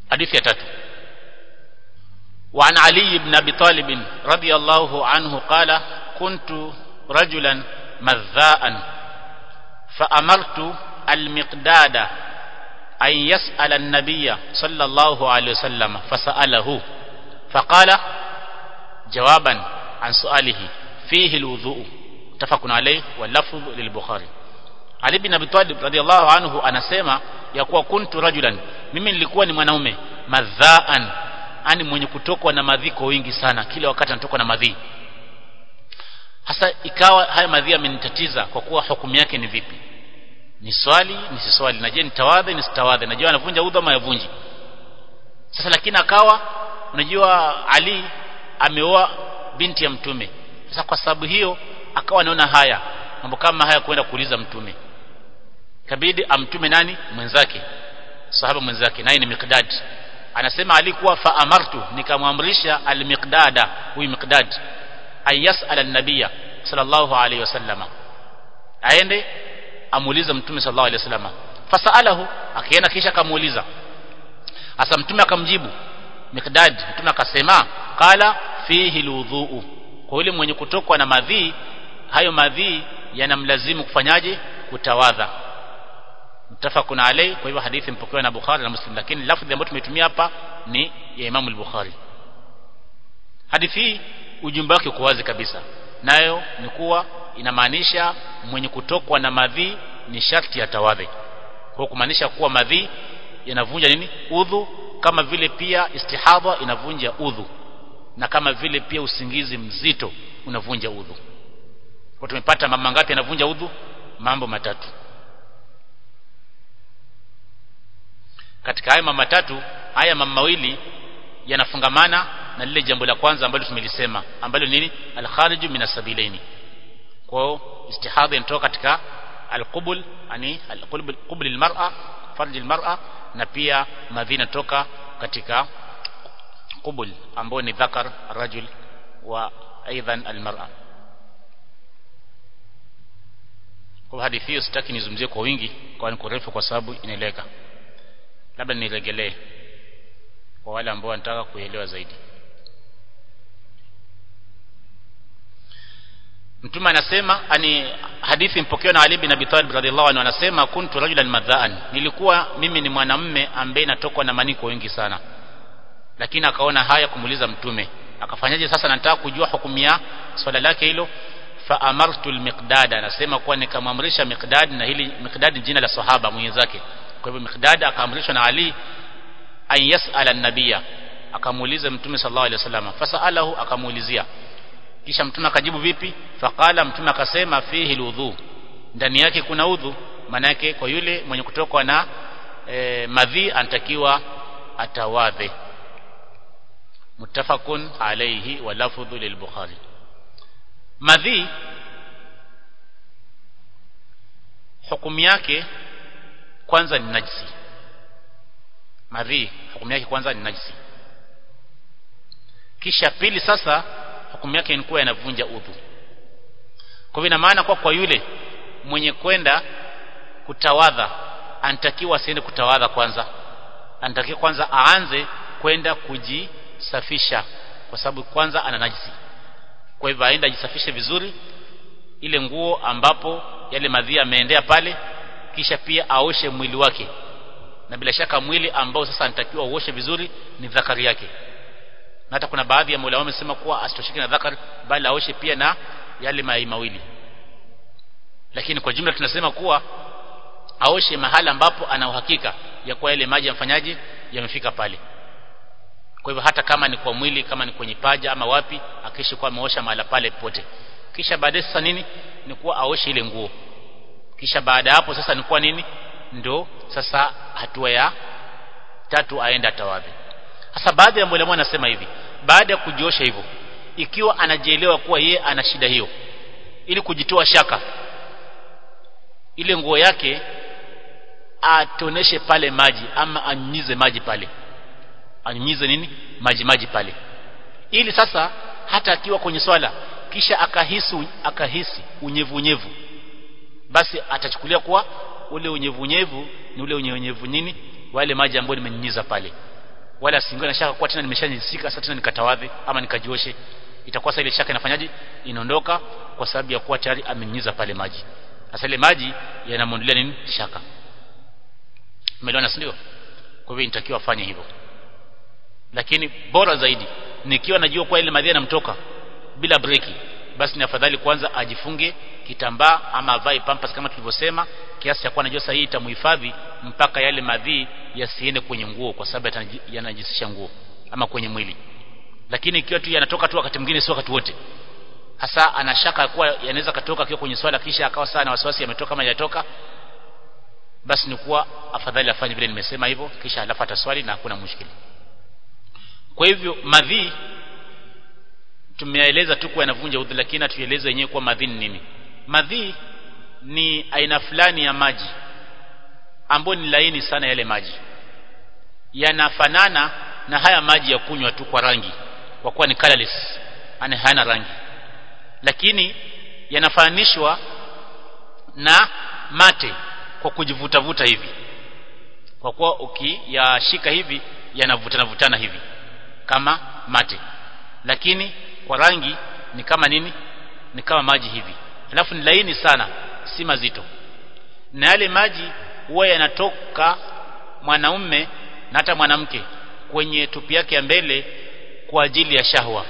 hadithi ya tatu وعن علي بن أبي طالب رضي الله عنه قال كنت رجلا مذاء فأمرت المقداد أن يسأل النبي صلى الله عليه وسلم فسأله فقال جوابا عن سؤاله فيه الوضوء متفق عليه واللفظ للبخاري Ali bin Abi Talib radhiallahu anhu anasema ya kuwa kuntu rajulan mimi nilikuwa ni mwanaume madhaan ani mwenye kutokwa na madhi kwa wingi sana kila wakati anatokwa na madhi hasa ikawa haya madhi amenitatiza kwa kuwa hukumu yake ni vipi ni swali ni si swali najua nitawadhe ni sitawadhe najua anavunja udhu ama yavunji sasa lakini akawa unajua Ali ameoa binti ya mtume sasa kwa sababu hiyo akawa anaona haya mambo kama haya kwenda kuuliza mtume kabidi amtume nani mwenzake sahaba mwenzake naye ni Miqdad anasema alikuwa fa amartu nikamwamrisha al-Miqdada huyu Miqdad ayasala an-nabiyya sallallahu alayhi wasallama aende amuulize mtume sallallahu alayhi wasallama fasalahu akienda kisha akamuuliza asa mtume akamjibu Miqdad mtume akasema qala fihi alwudhu kwa yule mwenye kutokwa na madhi hayo madhi yanamlazimu kufanyaje kutawadha mtafakun alayhi kwa hivyo hadithi mpokewa na Bukhari na Muslim lakini lafzi ambayo tumetumia hapa ni ya Imam al-Bukhari hadithi hii ujumbe wake uko wazi kabisa nayo ni kuwa inamaanisha mwenye kutokwa na madhi ni sharti ya tawadhi kwa kumaanisha kuwa madhi yanavunja nini udhu kama vile pia istihadha inavunja udhu na kama vile pia usingizi mzito unavunja udhu kwa tumepata mambo ngapi yanavunja udhu mambo matatu katika haya mambo matatu haya mambo mawili yanafungamana na lile jambo la kwanza ambalo tumelisema ambalo nini al-khariju min as-sabilaini kwa istihadha inatoka katika al-qubul yani al-qubul qubul al-mar'a farj al-mar'a na pia madhina toka katika qubul ambao ni dhakar rajul wa aidan al-mar'a kwa hadithi hiyo sitaki nizungumzie kwa wingi kwa ni kurefu kwa sababu inaeleka labda niregelee kwa wale ambao wanataka kuelewa zaidi Mtume anasema ani hadithi mpokewa na Ali bin Abi Talib radhiallahu anhu anasema kuntu rajulan madhaan nilikuwa mimi ni mwanamme ambaye natokwa na maniko wengi sana lakini akaona haya kumuuliza mtume akafanyaje sasa nataka kujua hukumu ya swala lake hilo fa amartu al-miqdad anasema kuwa nikamwamrisha miqdad na hili miqdad jina la sahaba mwenzake kwa hivyo miqdad akaamrishwa na Ali an yas'ala an-nabiyya akamuuliza mtume sallallahu alaihi wasallam fasalahu akamuulizia kisha mtume akajibu vipi faqala mtume akasema fihi alwudhu ndani yake kuna udhu manake kwa yule mwenye kutokwa na e, madhi anatakiwa atawadhe muttafaqun alayhi wa lafdhu lilbukhari madhi hukumu yake kwanza ni najisi madhi hukumu yake kwanza ni najisi kisha pili sasa hukumu yake ni kuwa yanavunja udhu kwa hivyo maana kwa kwa yule mwenye kwenda kutawadha anatakiwa asiende kutawadha kwanza anatakiwa kwanza aanze kwenda kujisafisha kwa sababu kwanza ana najisi kwa hivyo aende ajisafishe vizuri ile nguo ambapo yale madhi yameendea pale kisha pia aoshe mwili wake na bila shaka mwili ambao sasa anatakiwa uoshe vizuri ni dhakari yake na hata kuna baadhi ya maulama wamesema kuwa asitoshike na dhakar bali aoshe pia na yale mai mawili lakini kwa jumla tunasema kuwa aoshe mahala ambapo ana uhakika ya kuwa yale maji yamfanyaje yamefika pale kwa hivyo hata kama ni kwa mwili kama ni kwenye paja ama wapi akishi kuwa ameosha mahala pale pote kisha baadaye sasa nini ni kuwa aoshe ile nguo kisha baada hapo sasa ni kuwa nini ndo sasa hatua ya tatu aenda tawadhi sasa baadhi ya mwalimu anasema hivi baada ya kujiosha hivyo ikiwa anajielewa kuwa ye ana shida hiyo ili kujitoa shaka ile nguo yake atoneshe pale maji ama anyunyize maji pale anyunyize nini maji maji pale ili sasa hata akiwa kwenye swala kisha akahisi akahisi unyevu unyevu basi atachukulia kuwa ule unyevu unyevu ni ule unyevu nini wale maji ambayo nimenyunyiza pale wala singiwe na shaka kwa tena nimeshajisika sasa tena nikatawadhe ama nikajioshe itakuwa sasa ile shaka inafanyaje inaondoka kwa sababu ya kuwa tayari amenyiza pale maji sasa ile maji yanamwondolea nini shaka umeelewana si ndio kwa hivyo inatakiwa afanye hivyo lakini bora zaidi nikiwa najua kwa ile madhi yanamtoka bila breki basi ni afadhali kwanza ajifunge kitambaa ama avae pampas kama tulivyosema kiasi cha kuwa najua sahihi itamhifadhi mpaka yale madhi yasiende kwenye nguo kwa sababu yanajisisha nguo ama kwenye mwili lakini ikiwa tu yanatoka tu wakati mwingine sio wakati wote hasa anashaka kuwa yanaweza katoka akiwa kwenye swala kisha akawa sana na wasiwasi yametoka kama hajatoka basi ni kuwa afadhali afanye vile nimesema hivyo kisha alafu ataswali na hakuna mushkili kwa hivyo madhi tumeeleza tu kuwa yanavunja udhu lakini atueleze wenyewe kuwa madhi ni nini madhi ni aina fulani ya maji ambayo ni laini sana yale maji yanafanana na haya maji ya kunywa tu kwa rangi kwa kuwa ni colorless yani hayana rangi lakini yanafananishwa na mate kwa kujivutavuta hivi kwa kuwa ukiyashika hivi yanavutana vutana hivi kama mate lakini kwa rangi ni kama nini ni kama maji hivi alafu ni laini sana si mazito na yale maji huwa yanatoka mwanaume na hata mwanamke kwenye tupi yake ya mbele kwa ajili ya shahwa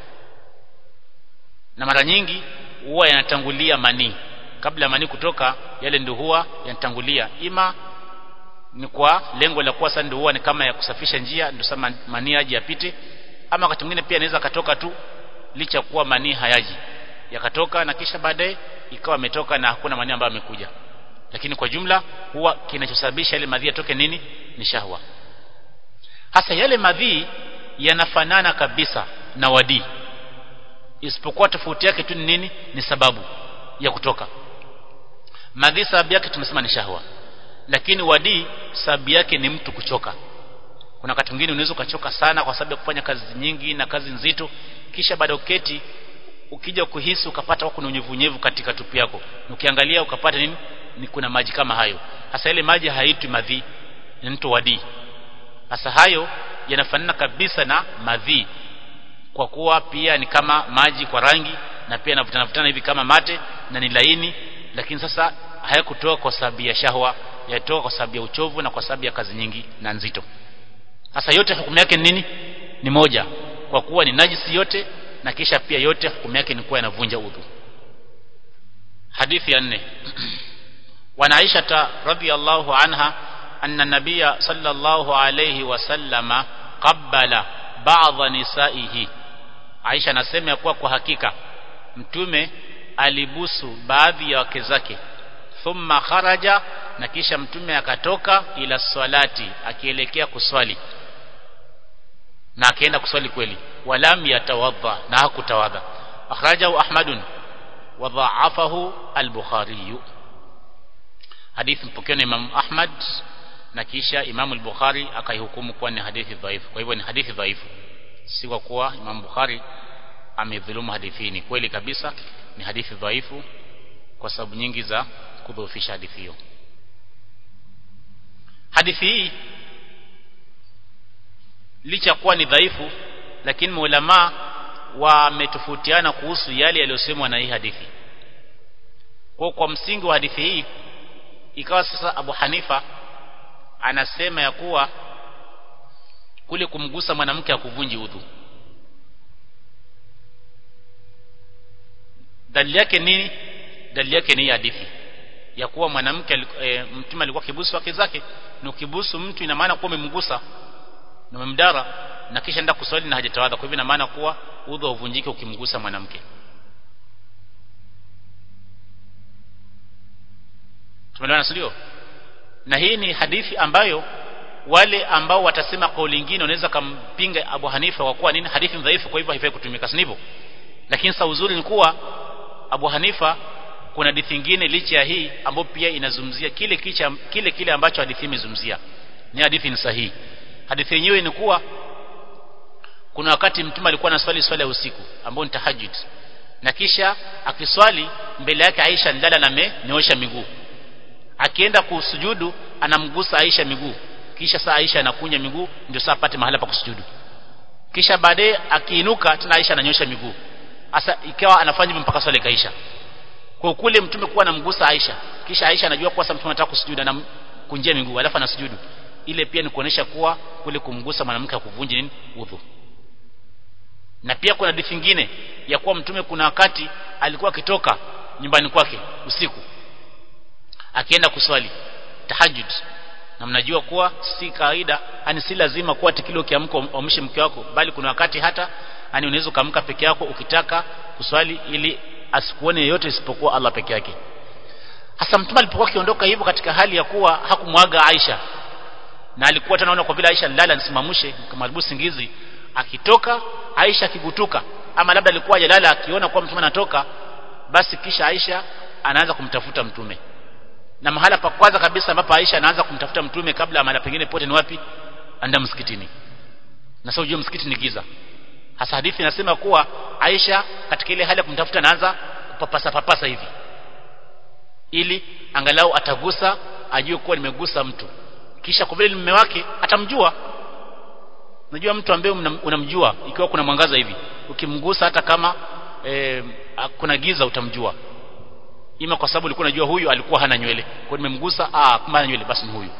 na mara nyingi huwa yanatangulia manii kabla ya manii kutoka yale ndio huwa yanatangulia ima ni kwa lengo la kuwa sasa ndio huwa ni kama ya kusafisha njia ndio sasa manii aje yapite ama wakati mwingine pia anaweza katoka tu licha kuwa manii hayaji yakatoka na kisha baadaye ikawa ametoka na hakuna manii ambayo amekuja lakini kwa jumla huwa kinachosababisha yale madhi yatoke nini ni shahwa hasa yale madhi yanafanana kabisa na wadii isipokuwa tofauti yake tu ni nini ni sababu ya kutoka madhi sababu yake tumesema ni shahwa lakini wadii sababu yake ni mtu kuchoka kuna wakati mwingine unaweza ukachoka sana kwa sababu ya kufanya kazi nyingi na kazi nzito kisha baada uketi ukija kuhisi ukapata kuna unyevunyevu katika tupi yako ukiangalia ukapata nini ni kuna maji kama hayo hasa ile maji haitwi madhi inaitwa wadii hasa hayo yanafanana kabisa na madhi kwa kuwa pia ni kama maji kwa rangi na pia yanavutana vutana hivi kama mate na ni laini lakini sasa hayakutoka kwa sababu ya shahwa yatoka kwa sababu ya uchovu na kwa sababu ya kazi nyingi na nzito sasa yote hukumu yake ni nini ni moja kwa kuwa ni najisi yote na kisha pia yote hukumu yake ni kuwa yanavunja udhu hadithi ya nne وعن عائشة رضي الله عنها أن النبي صلى الله عليه وسلم قبل بعض نسائه Aisha anasema ya kuwa kwa hakika mtume alibusu baadhi ya wake zake thumma kharaja na kisha mtume akatoka ila swalati akielekea kuswali na akaenda kuswali kweli walam yatawadha na hakutawadha akhrajahu ahmadun wa dha'afahu al-bukhari hadithi mpokewa na Imam Ahmad na kisha Imam al-Bukhari akaihukumu kuwa ni hadithi dhaifu kwa hivyo ni hadithi dhaifu si kwa kuwa Imam Bukhari amedhulumu hadithi ni kweli kabisa ni hadithi dhaifu kwa sababu nyingi za kudhoofisha hadithi hiyo hadithi hii licha kuwa ni dhaifu lakini maulama wametofautiana kuhusu yale yaliyosemwa na hii hadithi kwa kwa msingi wa hadithi hii ikawa sasa Abu Hanifa anasema ya kuwa kule kumgusa mwanamke akuvunji udhu dalili yake nini dalili yake ni hadithi ya kuwa mwanamke e, mtume alikuwa kibusu wake zake na ukibusu mtu ina maana kuwa umemgusa na umemdara na kisha enda kuswali na hajatawadha kwa hivyo ina maana kuwa udhu uvunjike ukimgusa mwanamke tumeelewana sio na hii ni hadithi ambayo wale ambao watasema kauli nyingine wanaweza kampinga Abu Hanifa kwa kuwa nini hadithi dhaifu kwa hivyo haifai kutumika sivyo lakini sa uzuri ni kuwa Abu Hanifa kuna hadithi nyingine licha ya hii ambayo pia inazungumzia kile kicha, kile kile ambacho hadithi imezungumzia ni hadithi ni sahihi hadithi yenyewe ni kuwa kuna wakati mtume alikuwa anaswali swala ya usiku ambao ni tahajjud na kisha akiswali mbele yake Aisha ndala na amenyoosha miguu akienda kusujudu anamgusa Aisha miguu kisha saa Aisha anakunya miguu ndio saa apate mahala pa kusujudu kisha baadaye akiinuka tena Aisha ananyosha miguu sasa ikawa anafanya hivyo mpaka swala ikaisha kwa kule mtume kuwa anamgusa Aisha kisha Aisha anajua kuwa sasa mtume anataka kusujudu anamkunjia miguu alafu anasujudu ile pia ni kuonesha kuwa kule kumgusa mwanamke akuvunje nini udhu na pia kuna hadithi nyingine ya kuwa mtume kuna wakati alikuwa akitoka nyumbani kwake usiku akienda kuswali tahajjud na mnajua kuwa si kawaida yani si lazima kuwa tikilo kiamko umshe mke wako bali kuna wakati hata yani unaweza kaamka peke yako ukitaka kuswali ili asikuone yeyote isipokuwa Allah peke yake hasa mtume alipokuwa akiondoka hivyo katika hali ya kuwa hakumwaga Aisha na alikuwa tunaona kwa vile Aisha lala nisimamshe kama singizi akitoka Aisha akigutuka ama labda alikuwa hajalala akiona kwa mtume anatoka basi kisha Aisha anaanza kumtafuta mtume na mahala pa kwanza kabisa ambapo Aisha anaanza kumtafuta mtume kabla ya mahala pengine pote ni wapi anda msikitini na sasa ujue msikiti ni giza hasa hadithi inasema kuwa Aisha katika ile hali ya kumtafuta anaanza kupapasa papasa hivi ili angalau atagusa ajue kuwa nimegusa mtu kisha kwa vile ni mume wake atamjua unajua mtu ambaye unamjua ikiwa kuna mwangaza hivi ukimgusa hata kama e, kuna giza utamjua ima kwa sababu ulikuwa unajua huyu alikuwa hana nywele kwa nimemgusa ah kama hana nywele basi ni huyu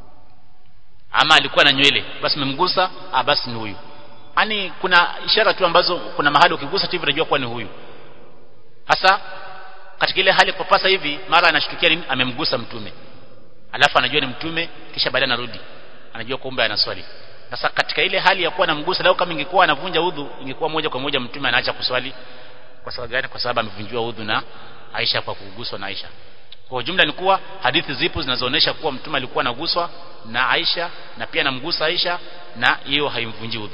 ama alikuwa na nywele basi nimemgusa ah basi ni huyu yani kuna ishara tu ambazo kuna mahali ukigusa tu hivi unajua kuwa ni huyu hasa katika ile hali kupasa hivi mara anashtukia nini amemgusa mtume alafu anajua ni mtume kisha baadaye anarudi anajua kumbe anaswali sasa katika ile hali ya kuwa anamgusa lao kama ingekuwa anavunja udhu ingekuwa moja kwa moja mtume anaacha kuswali kwa sababu gani kwa sababu amevunjiwa udhu na Aisha kwa kuguswa na Aisha kwa ujumla ni kuwa hadithi zipo zinazoonyesha kuwa mtume alikuwa anaguswa na Aisha na pia anamgusa Aisha na hiyo haimvunji udhu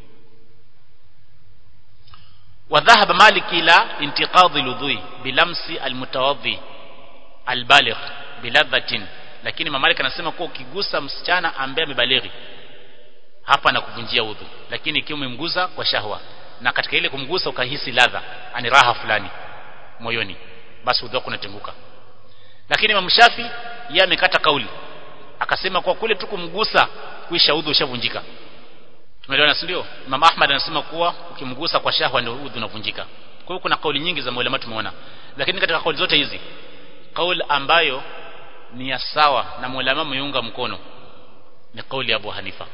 وذهب مالك إلى انتقاض الوضوء بلمس المتوضي البالغ بلذة lakini mamalik anasema kuwa ukigusa msichana ambaye amebalighi hapa na kuvunjia udhu lakini ikiwa umemgusa kwa shahwa na katika ile kumgusa ukahisi ladha ani raha fulani moyoni basi udhu wako unatenguka lakini Imam Shafi yeye amekata kauli akasema kwa kule tu kumgusa kuisha udhu ushavunjika tumeelewana si ndio Imam Ahmad anasema kuwa ukimgusa kwa shahwa ndio udhu unavunjika kwa hiyo kuna kauli nyingi za maulama tumeona lakini katika kauli zote hizi kauli ambayo ni ya sawa na maulama meiunga mkono ni kauli ya Abu Hanifa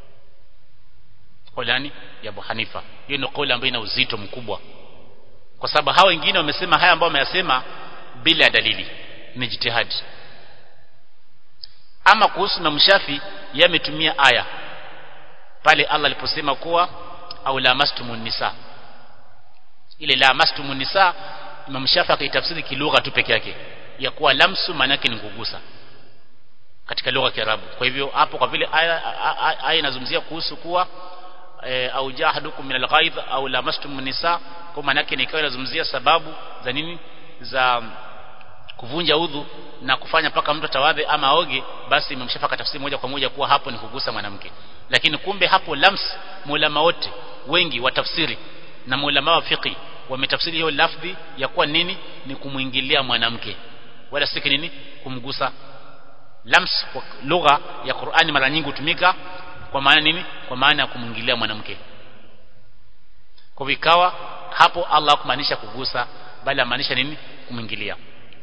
kauli ya Abu Hanifa hiyo ndio kauli ambayo ina uzito mkubwa kwa sababu hao wengine wamesema haya ambao wameyasema bila dalili ni jitihadi ama kuhusu Imam Shafi yeye ametumia aya pale Allah aliposema kuwa au lamastumun nisa ile lamastumun nisa Imam Shafi akaitafsiri kilugha tu peke yake ya kuwa lamsu maana yake ni kugusa katika lugha ya Kiarabu kwa hivyo hapo kwa vile aya aya inazungumzia kuhusu kuwa e, au jahadukum min alghaidh au lamastum nisa kwa maana yake nikawa inazungumzia sababu za nini za kuvunja udhu na kufanya paka mtu tawadhe ama aoge basi imemshafaka tafsiri moja kwa moja kuwa hapo ni kugusa mwanamke lakini kumbe hapo lams mulama wote wengi wa tafsiri na mulama wa fiqi wametafsiri hiyo lafdhi ya kuwa nini ni kumwingilia mwanamke wala si nini kumgusa lams kwa lugha ya Qur'ani mara nyingi hutumika kwa maana nini kwa maana ya kumwingilia mwanamke kwa vikawa hapo Allah kumaanisha kugusa bali amaanisha nini kumwingilia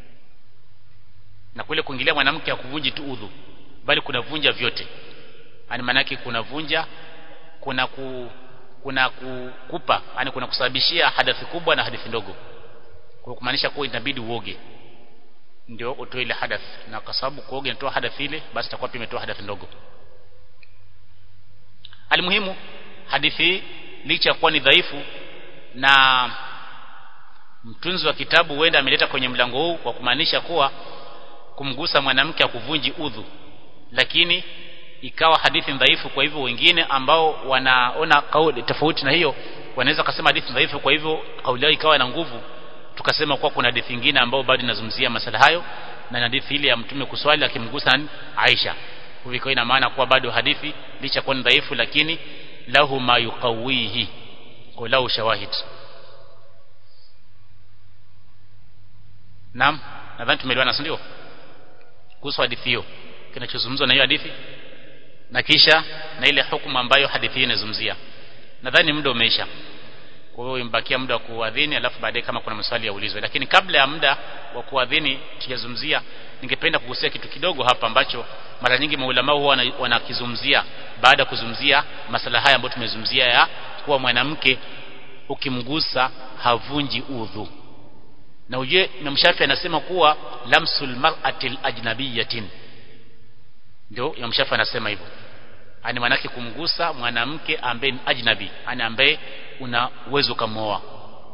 na kule kuingilia mwanamke hakuvunji tu udhu bali kunavunja vyote yani maana yake kunavunja kuna ku, kuna kukupa yani kuna kusababishia hadathi kubwa na hadithi ndogo kwa kumaanisha kuwa inabidi uoge ndio utoe ile hadath na kwa sababu kuoga inatoa hadath ile basi itakuwa pia imetoa hadath ndogo alimuhimu hadithi licha ya kuwa ni dhaifu na mtunzi wa kitabu huenda ameleta kwenye mlango huu kwa kumaanisha kuwa kumgusa mwanamke akuvunji udhu lakini ikawa hadithi dhaifu kwa hivyo wengine ambao wanaona kauli tofauti na hiyo wanaweza kusema hadithi dhaifu kwa hivyo kauli yao ikawa na nguvu tukasema kuwa kuna hadithi nyingine ambao bado inazungumzia masala hayo na hadithi ile ya mtume kuswali akimgusa Aisha hivyo ina maana kuwa bado hadithi licha kuwa ni dhaifu lakini lahu ma yuqawihi kwa lahu shawahid Naam nadhani tumeelewana si ndio kuhusu hadithi hiyo kinachozungumzwa na hiyo hadithi na kisha na ile hukumu ambayo hadithi hii inazungumzia nadhani muda umeisha kwa hiyo imbakia muda wa kuadhini alafu baadaye kama kuna maswali yaulizwe lakini kabla ya muda wa kuadhini tujazungumzia ningependa kugusia kitu kidogo hapa ambacho mara nyingi maulama huwa wanakizungumzia baada ya kuzungumzia masala haya ambayo tumezungumzia ya kuwa mwanamke ukimgusa havunji udhu na uje Imam Shafi anasema kuwa lamsul mar'atil ajnabiyatin ndio Imam Shafi anasema hivyo ani manake kumgusa mwanamke ambaye ni ajnabi ani ambaye una uwezo kumooa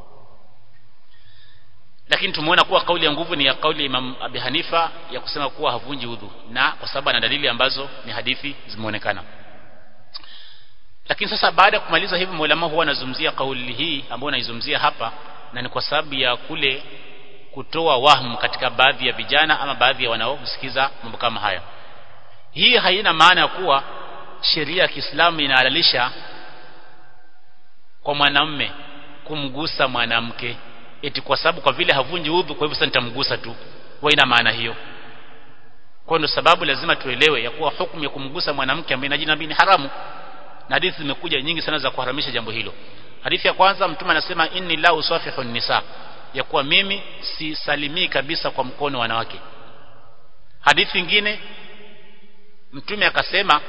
lakini tumeona kuwa kauli ya nguvu ni ya kauli ya Imam Abi Hanifa ya kusema kuwa havunji udhu na kwa sababu ana dalili ambazo ni hadithi zimeonekana lakini sasa baada ya kumaliza hivi maulama huwa anazungumzia kauli hii ambayo naizungumzia hapa na ni kwa sababu ya kule kutoa wahmu katika baadhi ya vijana ama baadhi ya wanaosikiza mambo kama haya hii haina maana ya kuwa sheria ya Kiislamu inahalalisha kwa mwanamume kumgusa mwanamke eti kwa sababu kwa vile havunji udhu kwa hivyo sasa nitamgusa tu wa ina maana hiyo kwa ndio sababu lazima tuelewe ya kuwa hukumu ya kumgusa mwanamke ambaye ni jinabi ni haramu na hadithi zimekuja nyingi sana za kuharamisha jambo hilo hadithi ya kwanza mtume anasema inni la usafihu nisa ya kuwa mimi sisalimii kabisa kwa mkono wanawake hadithi nyingine mtume akasema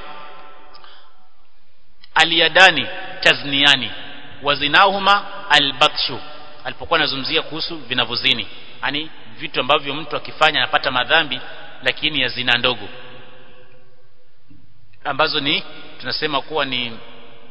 aliyadani tazniani wazinahuma albatshu alipokuwa anazungumzia kuhusu vinavozini yani vitu ambavyo mtu akifanya anapata madhambi lakini ya zina ndogo ambazo ni tunasema kuwa ni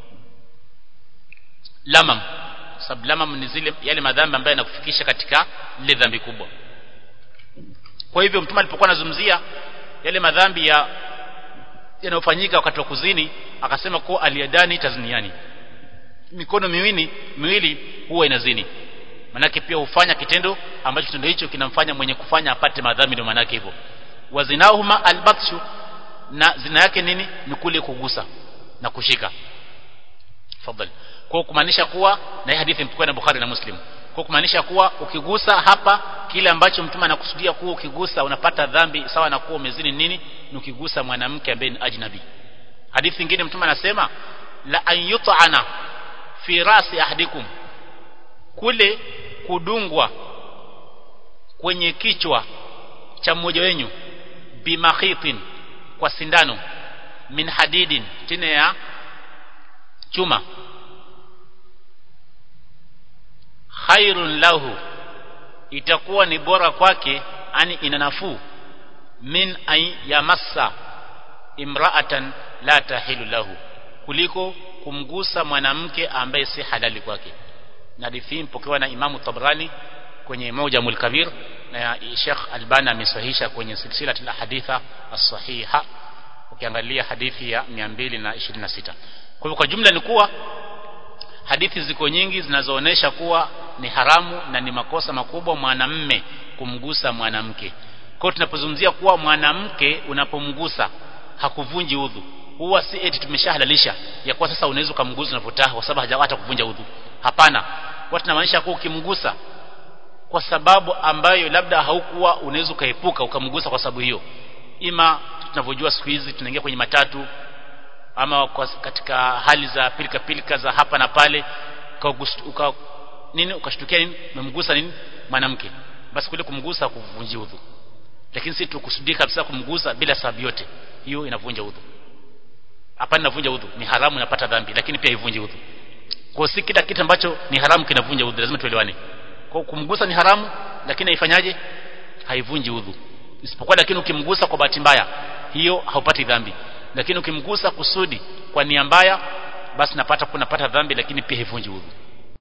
lamam sababu lamam ni zile yale madhambi ambayo yanakufikisha katika lile dhambi kubwa kwa hivyo mtume alipokuwa anazungumzia yale madhambi ya yanayofanyika wakati wa kuzini akasema kuwa aliyadani tazniani mikono miwili miwili huwa inazini manake pia hufanya kitendo ambacho kitendo hicho kinamfanya mwenye kufanya apate madhambi ndio manake hivyo wazinahuma albatshu na zina yake nini ni kule kugusa na kushika fadhali kwa kumaanisha kuwa na hii hadithi mpokea na Bukhari na Muslim kwa kumaanisha kuwa ukigusa hapa kile ambacho mtume anakusudia kuwa ukigusa unapata dhambi sawa na kuwa umezini nini ni ukigusa mwanamke ambaye ni ajnabi hadithi nyingine mtume anasema la an yut'ana fi rasi ahadikum kule kudungwa kwenye kichwa cha mmoja wenyu bimakhitin kwa sindano min hadidin tena ya chuma khairun lahu itakuwa ni bora kwake ani ina nafuu min ay yamassa imra'atan la tahilu lahu kuliko kumgusa mwanamke ambaye si halali kwake na hadithi mpokewa na Imamu Tabrani kwenye Mujamul Kabir na Sheikh Albani amesahihisha kwenye silsila ya haditha as-sahiha ukiangalia hadithi ya 226 kwa hivyo kwa jumla ni kuwa hadithi ziko nyingi zinazoonesha kuwa ni haramu na ni makosa makubwa mwanamme kumgusa mwanamke kwa tunapozungumzia kuwa mwanamke unapomgusa hakuvunji udhu huwa si eti tumeshahalalisha ya kuwa sasa unaweza kumgusa unavyotaka kwa sababu hajapata kuvunja udhu hapana watu tunamaanisha kuwa ukimgusa kwa sababu ambayo labda haukuwa unaweza ukaepuka ukamgusa kwa sababu hiyo ima tunavyojua siku hizi tunaingia kwenye matatu ama kwa katika hali za pilika pilika za hapa na pale uka, nini ukashtukia nini umemgusa nini mwanamke basi kule kumgusa kuvunjia udhu lakini si tukusudia kabisa kumgusa bila sababu yote hiyo inavunja udhu hapana inavunja udhu ni haramu inapata dhambi lakini pia haivunji udhu kwa si kila kitu ambacho ni haramu kinavunja udhu lazima tuelewane kwa kumgusa ni haramu lakini haifanyaje haivunji udhu isipokuwa lakini ukimgusa kwa bahati mbaya hiyo haupati dhambi lakini ukimgusa kusudi kwa nia mbaya basi napata kunapata dhambi lakini pia haivunji udhu